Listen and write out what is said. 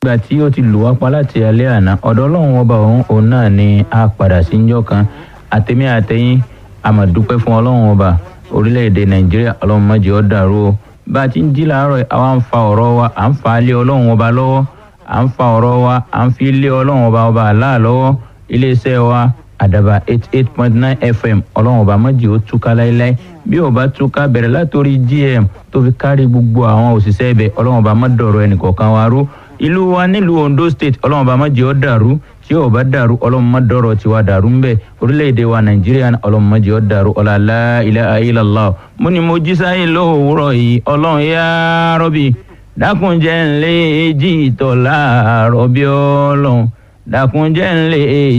ìgbà tí ó ti lù wá pa láti alẹ́ àná ọ̀dọ̀ ọlọ́run ọba òun òun náà ni a padà sí njọ́ kan àtẹ̀mí àtẹ̀yìn àmọ̀dúpẹ́ fún ọlọ́run ọba orílẹ̀-èdè nàìjíríà ọlọ́run má jẹ́ ó dàrú o bá a ti ń jí làárọ̀ àwa ń fa ọ̀rọ̀ wa à ń fa lé ọlọ́run ọba lọ́wọ́ à ń fa ọ̀rọ̀ wa à ń fi lé ọlọ́run ọba ọba àlá lọ́wọ́ iléeṣẹ́ wa àdàbà eight eight point nine fm ọlọ́run ọba má jẹ́ ó túká láéláé bí ó bá túká bẹ̀rẹ̀ látòrí gm tó fi kárí gbogbo àwọn òṣìṣẹ́ ibẹ̀ ọlọ́run ọba má dọ̀rọ̀ ẹnìkọ̀ọ̀kan wa rú ìlú wa nílùú ondo state ọlọ́run ọba má jẹ́ ó dàrú tí ó bá dàrú ọlọ́run má dọ̀rọ̀ tiwa dàrú ń bẹ̀ orílẹ̀-èdè wa nàìjíríà ọlọ́run má jẹ́ ó dàrú ọ̀làlá ilaha illallah mo ní mo jí sáyé lówùúrọ̀ yìí ọlọ́run yá rọ́bì dákunjẹ́ ńlẹ́ èjì ìtọ̀ láàárọ̀ bí ọlọ́run dákunjẹ́ ńlẹ́ èjì.